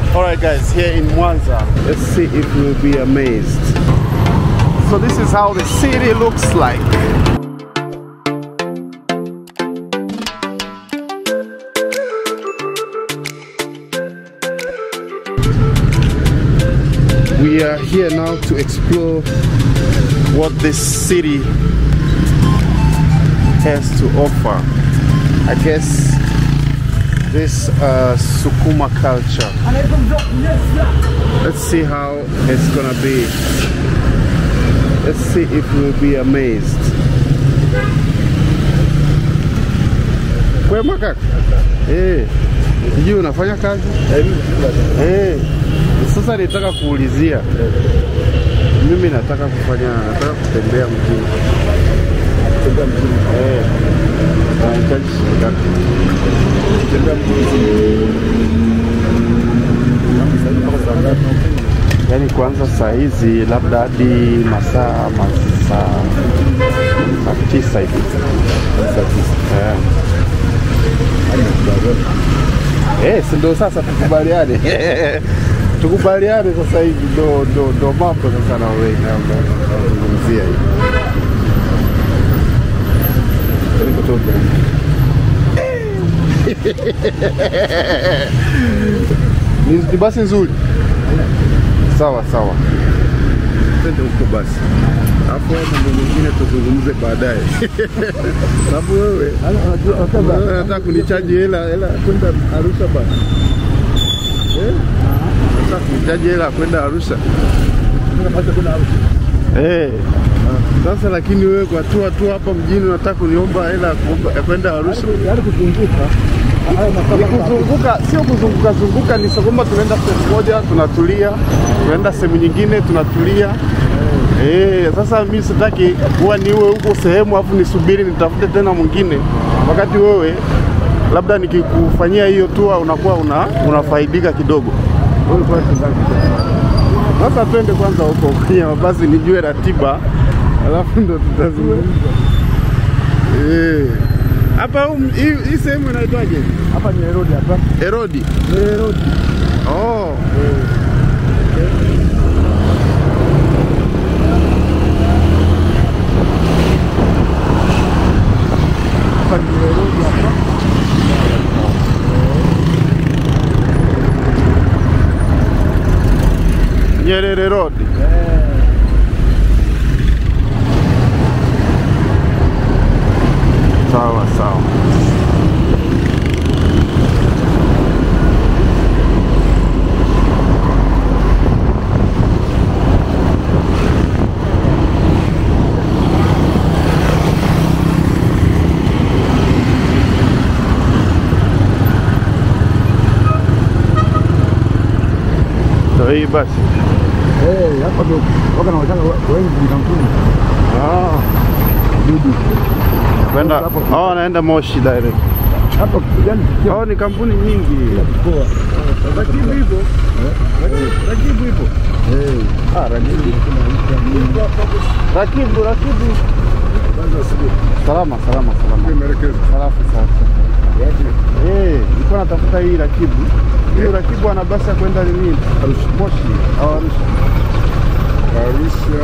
Alright guys, here in Mwanza, let's see if we'll be amazed. So this is how the city looks like. We are here now to explore what this city has to offer. I guess this uh, Sukuma culture. Let's see how it's gonna be. Let's see if we'll be amazed. Kwema kaka? Eh. Sijui unafanya kazi? Eh. Sasa nitaka kuulizia. Mimi nataka kufanya, nataka kutembea mjini. Kutembea mjini. Eh. Nahitaji shilingi ngapi? Kutembea mjini. Yaani kuanza saa hizi labda hadi masaa masaa saa tisa hivi. Saa tisa. Eh. Eh, si ndo sasa tukubaliane. tukubaliane sasa hivi ndo ndo ndo mambo sasa na wewe na unazungumzia hivi. Nikotoka. Ni ni basi nzuri. Sawa sawa. Twende huko basi. Hapo mambo mengine tuzungumze baadaye. Sababu wewe wewe unataka kunichaji hela hela kwenda Arusha basi. Eh? Unataka kunichaji hela kwenda Arusha. Eh. Sasa lakini wewe kwa tu tu hapa mjini unataka kuniomba hela ya kuomba- ya kwenda Arusha. Yaani kuzunguka Ni kuzunguka, sio kuzunguka zunguka, ni kwamba tunaenda sehemu moja tunatulia, tunaenda sehemu nyingine tunatulia. Eh, sasa mimi sitaki kuwa niwe huko sehemu afu nisubiri nitafute tena mwingine, wakati wewe labda nikikufanyia hiyo tour unakuwa una, unafaidika kidogo. Sasa twende kwanza huko kwenye mabasi nijue ratiba, alafu ndo tutazungumza. Eh. Hapa huu- hii hii sehemu inaitwaje? hapa ni Herodi hapa. Herodi. Herodi. Oh. Hapa ni Herodi hapa. Nyerere Road. Sawa sawa. Ndio hii basi. Eh, hapa ndio waka na wachanga wengi kampuni. Ah. Dudu. Kwenda Hapo. oh, naenda Moshi direct. Hapa yani Oh, ni kampuni nyingi. kwa. Rakibu hivyo. Rakibu hivyo. Eh. Ah, Rakibu. Rakibu, Rakibu. Salama, salama, salama. Salafu sasa. Eh, nilikuwa natafuta hii Rakibu. Hiyo Rakibu ana basi ya kwenda nini? Arusha. Moshi au Arusha. Arusha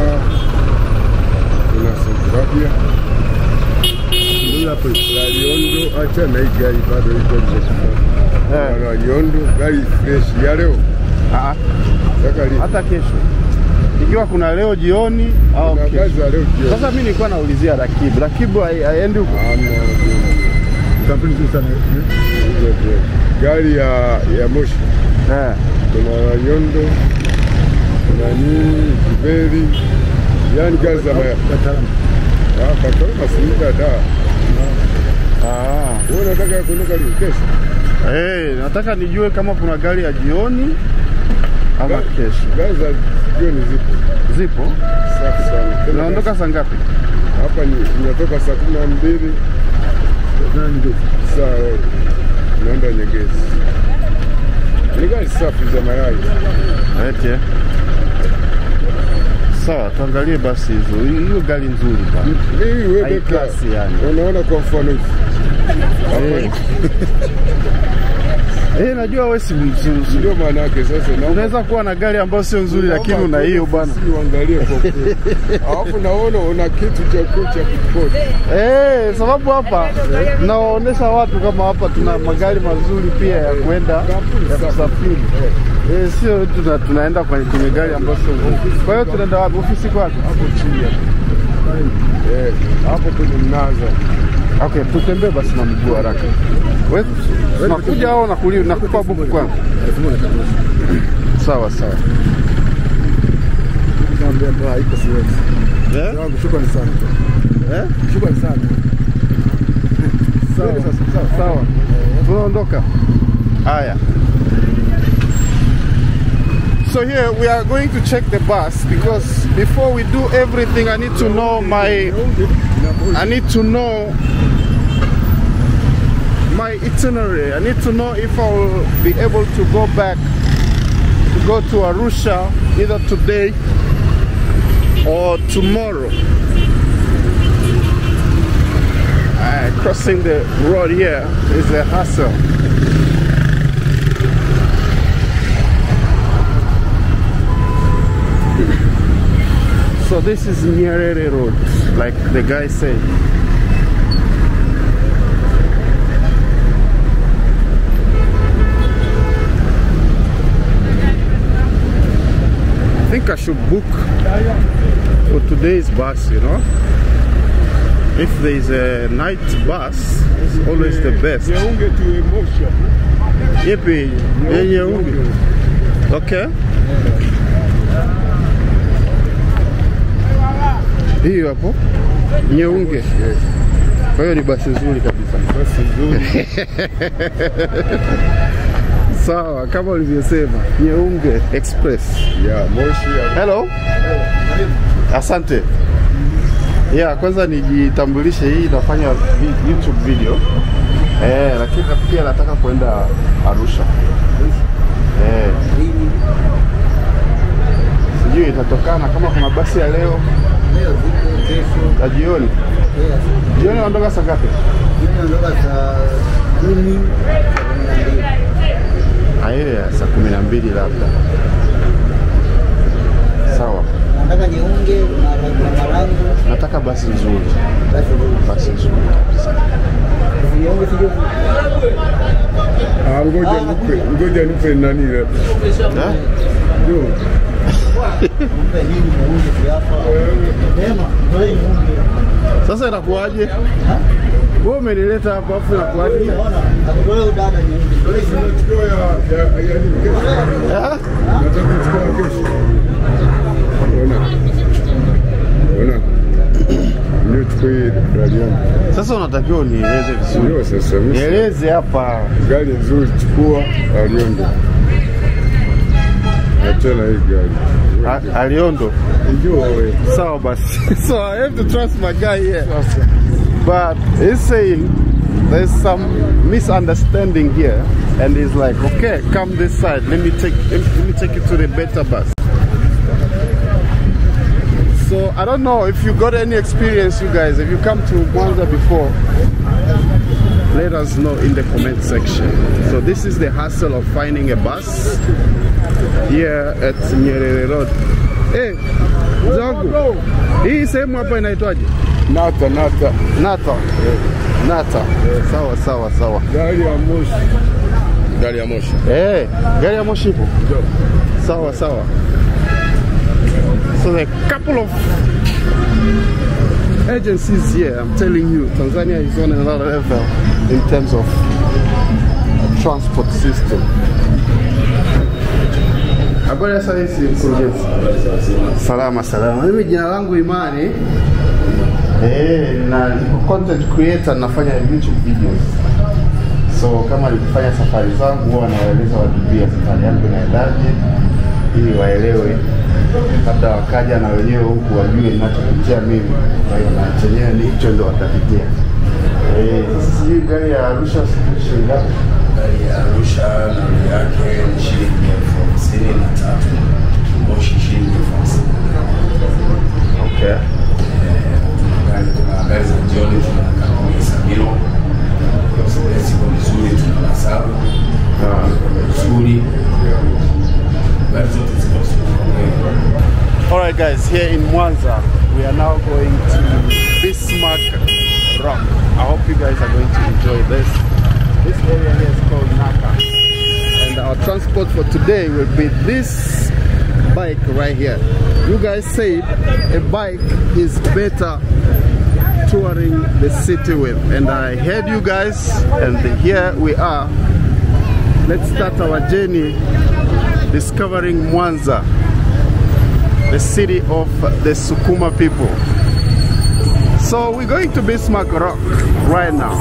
kuna Satrapia Ndio hapo. Laliondo, acha na hii gari bado iko nje. Eh. Laliondo gari fresh ya leo Ah, saka li hata kesho. Ikiwa kuna leo jioni au kuna kesho. kazi ya leo jioni. Sasa mimi nilikuwa naulizia Rakibu. Rakibu hai- haendi huko. Hamna Kampuni nzuri sana. hizo jioni. Gari ya ya Moshi Eh. kuna Laliondo kuna nini Kiberi, yani gari za maya Wataalamu. ah, Katoro Masinda da. Ah. Wewe unataka kuondoka lini? Kesho Eh, nataka nijue kama kuna gari ya jioni ama Gari- kesho. gari za jioni zipo Zipo? safi sana. Tena Unaondoka saa ngapi? hapa ni inatoka saa kumi na mbili Tena ni ndio. saa naenda Nyegezi. Ni gari safi za mayai. Eti. eh? Sawa, tuangalie basi hizo. Hiyo gari nzuri bana. Hii wewe High beka, class yani. unaona kwa mfano hivi Eh. Eh, najua wewe si mzuri. Ndio maana yake sasa naomba Unaweza kuwa na gari ambayo sio nzuri lakini una hiyo bwana. Uangalie kwa kweli. Alafu naona una kitu cha kocha kukodi. Eh, sababu hapa nawaonesha watu kama hapa tuna magari mazuri pia ya kwenda ya kusafiri. Eh, sio tuna, tunaenda kwenye, kwenye gari ambayo sio nzuri. Kwa hiyo tunaenda wapi? Ofisi kwako? Hapo chini hapo. Eh, hapo kwenye mnaza. Okay, tutembee basi na mguu haraka. Wewe unakuja au nakuli nakupa buku kwangu? elfu moja kabisa. Sawa sawa. Nikamwambia ndio haiko siwezi. Eh? Wangu shukrani sana. Eh? Shukrani sana. Sawa sawa. Sawa. Tunaondoka. Haya. So here we are going to check the bus because before we do everything I need to know my I need to know my itinerary. I need to know if I will be able to go back to go to Arusha either today or tomorrow. Uh, crossing the road here is a hassle. So this is Nyerere Road, like the guy said. I think I should book for today's bus, you know. If there is a night bus, it's always the best. Yeunge to emotion. Yepi, yenye unge. Okay. Hiyo hapo Nyeunge. Kwa hiyo ni basi nzuri kabisa. Basi nzuri. Sawa, kama ulivyosema, Nyeunge Express. Ya moshi ya Hello. Asante. Yeah, kwanza nijitambulishe, hii nafanya vi- YouTube video eh, lakini pia nataka kwenda Arusha eh. Sijui itatokana kama kuna basi ya leo ya jioni. Jioni naondoka saa ngapi? Ah, ile ya saa kumi na mbili labda. Sawa, Nataka niunge na marangu nataka basi nzuri, basi basi nzuri kabisa. niunge sijui Ah, ngoja nipe, ngoja nipe nani ile. Eh? Ndio. mpe nini muunge siapa. Sema, toe niunge. Sasa inakuwaje? Wewe umenileta hapa afu inakuwaje? Ona, akutoe udada niunge. Toe niunge. Tunachukua ya ya ya nini kesho. Eh? Nataka kuchukua kesho. Ona. Ona. Ndio chukua hii gari yangu. Sasa unatakiwa unieleze vizuri. Ndio sasa mimi. Nieleze hapa. Gari nzuri chukua Aliondo. Achana hii gari. A- Aliondo. Ndio wewe. Sawa basi. So I have to trust my guy here. But he's saying there's some misunderstanding here and he's like, okay, come this side. Let me take let me take you to the better bus. So I don't know if you got any experience, you guys. If you come to Mwanza before, let us know in the comment section. So this is the hassle of finding a bus here at Nyerere Road. Hey, zangu hii sehemu hapa inaitwaje? Nata nata. Nata. Nata. Sawa sawa sawa. Gari ya moshi. Gari ya moshi. Eh, gari ya moshi ipo. Sawa sawa. So there are a couple of agencies here. I'm telling you, Tanzania is on another level in terms of transport system. Habari ya saa hizi mkurugenzi? Salama salama. Mimi jina langu Imani. Eh, na niko content creator nafanya YouTube videos. So kama nikifanya safari zangu huwa nawaeleza watu pia safari yangu inaendaje ili waelewe, labda wakaja na wenyewe huku wajue ninachopitia mimi. Kwa hiyo na chenyewe ni hicho ndo watapitia. Eh, sasa sijui gari ya Arusha shilingi ngapi? Gari ya Arusha nauli yake ni shilingi elfu hamsini na tatu Moshi shilingi elfu hamsini Okay. Gari tuna gari za jioni tuna kampuni Sabino Express iko vizuri tuna Masaru Ah. guys, here in Mwanza, we are now going to Bismarck Rock. I hope you guys are going to enjoy this. This area here is called Naka. And our transport for today will be this bike right here. You guys said a bike is better touring the city with. And I heard you guys, and here we are. Let's start our journey discovering Mwanza, the city of the Sukuma people. So we're going to Bismarck Rock right now.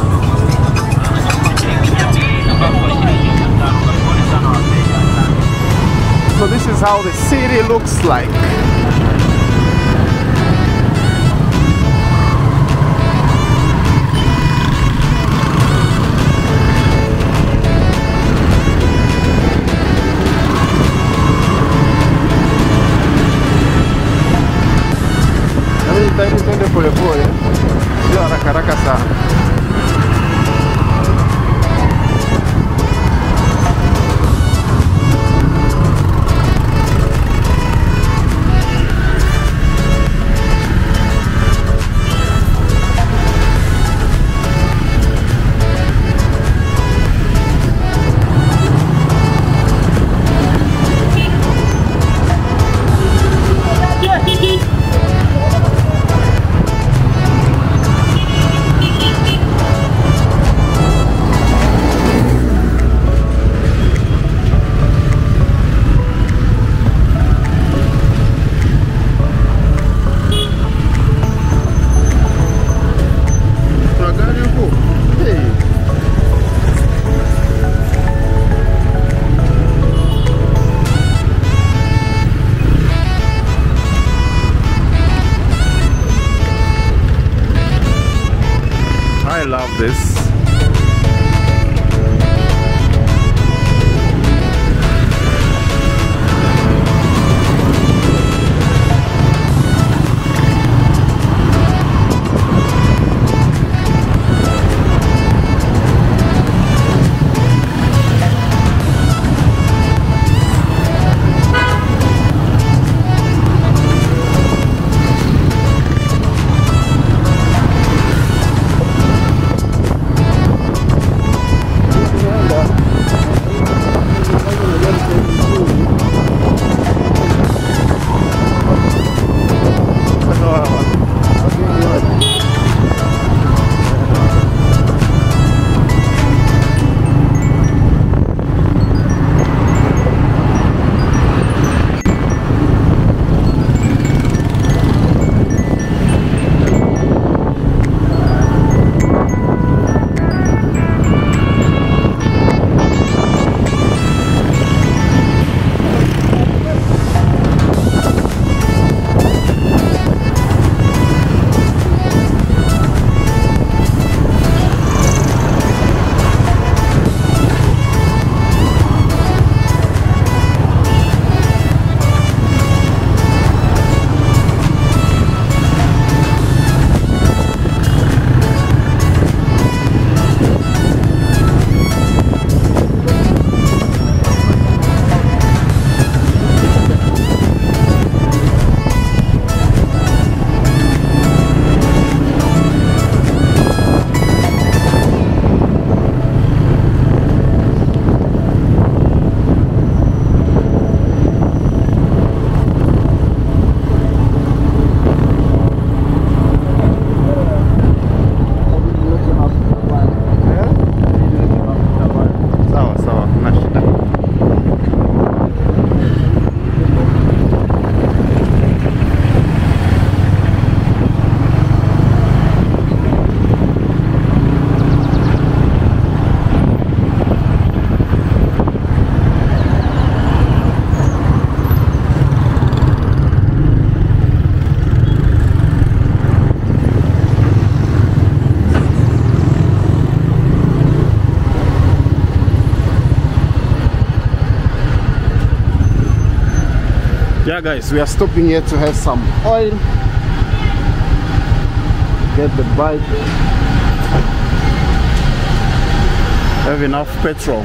So this is how the city looks like. Yaani jitahidi twende polepole, sio haraka haraka sana. Kuna gari huko? Hey. I love this. Sawa sawa, na shida. Yeah guys, we are stopping here to have some oil. Get the bike. Have enough petrol.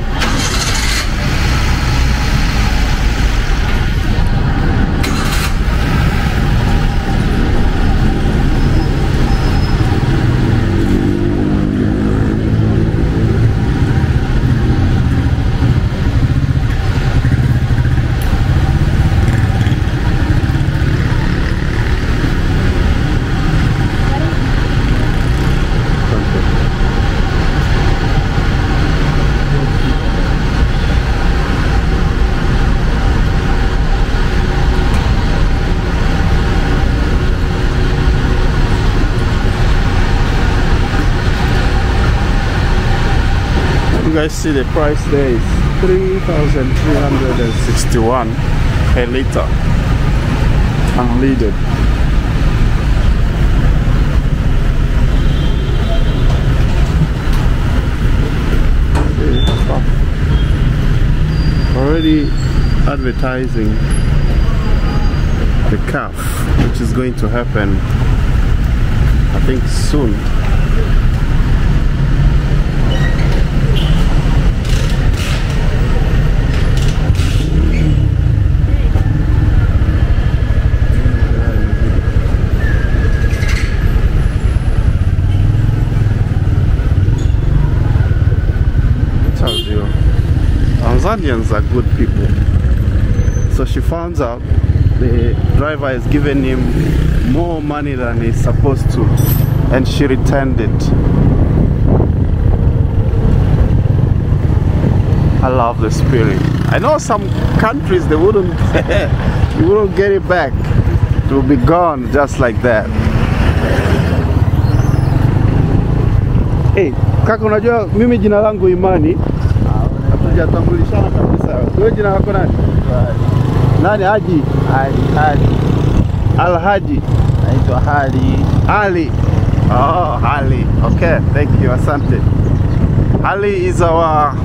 guys see the price there is 3,361 a liter unleaded. See, stuff. Already advertising the calf, which is going to happen, I think, soon. tells you Tanzanians are good people. So she finds out the driver has given him more money than he's supposed to, and she returned it. I love the spirit. I know some countries they wouldn't, you wouldn't get it back. It will be gone just like that. Hey, kaka unajua mimi jina langu Imani. Hatujatambulishana kabisa. Wewe jina lako nani? Nani Haji? Hali hali Alhaji naitwa Hali. Ali. Oh, Ali. Okay, thank you. Asante. Ali is our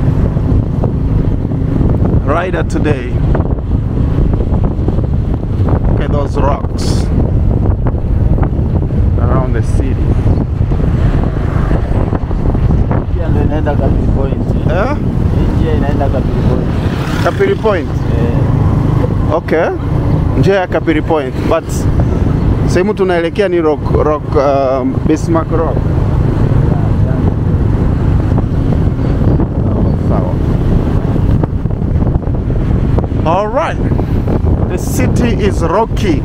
rider today. Okay, those rocks around the city. Njia ndio inaenda Kapili Point. Eh? Hii njia inaenda Kapili Point. Kapiri Point. Eh, Okay. Njia ya Kapiri Point. But sehemu tunaelekea ni rock, rock um, Bismarck Rock. Sawa. All right. The city is rocky.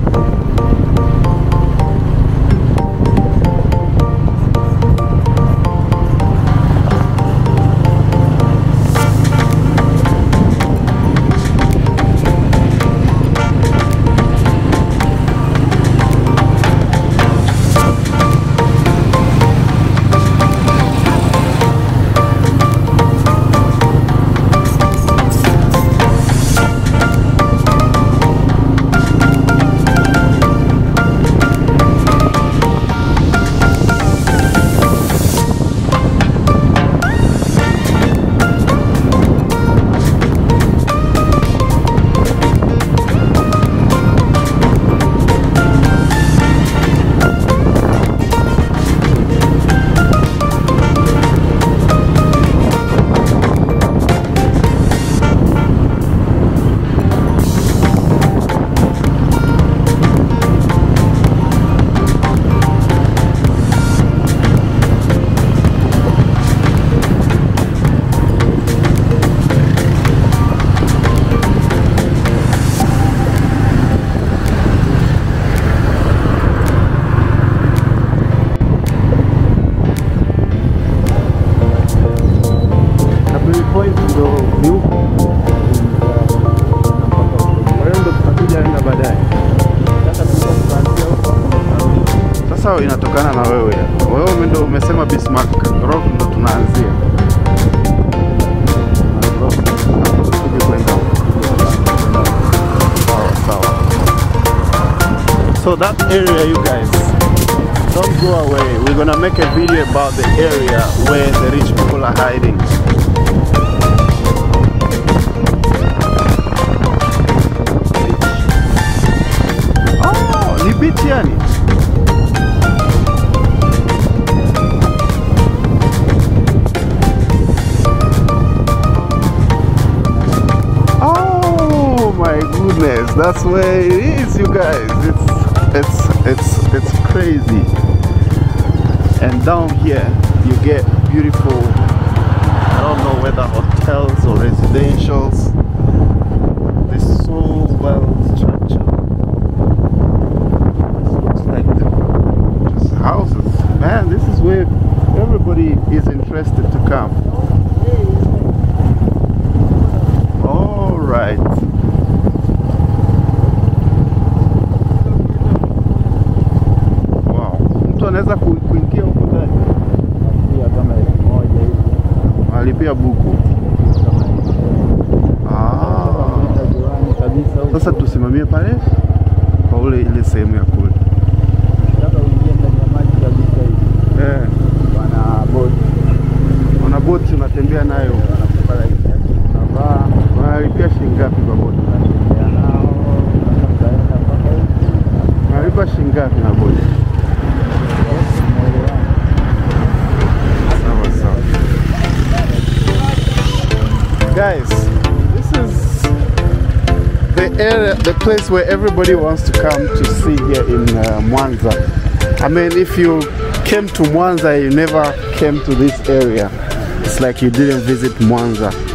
Kapiri Point ndo ni huko. Kwa hiyo ndo hatujaenda baadaye. Sasa inatokana na wewe. Wewe ndo umesema Bismarck Rock ndo tunaanzia. Tuje kwenda huko. Sawa sawa. So that area you guys don't go away. We're gonna make a video about the area where the rich people are hiding. Oh, ni beach yani. Oh my goodness, that's where it is, you guys. It's it's it's it's crazy. And down here, you get beautiful. I don't know whether hotels or residentials. They're so well structured. Looks like the- just houses. Man, this is where everybody is interested to come. All right. Wow. Mtu anaweza ku- kuingia huko ndani Pia kama elfu moja hivi. alipia buku. Sasa tusimamie pale kwa ule ile sehemu ya kule. Nataka uingie ndani ya maji kabisa hivi. Eh, Wana boti. una boti unatembea nayo, Wanakupa life jacket unavaa. unalipia shilingi ngapi kwa boti? Unatembea nao. Unaweza mkaenda mpaka huku. Unalipa shilingi ngapi na boti? Unaelewana. Sawa sawa. Guys, this is the area, the place where everybody wants to come to see here in uh, Mwanza. I mean, if you came to Mwanza, you never came to this area. It's like you didn't visit Mwanza.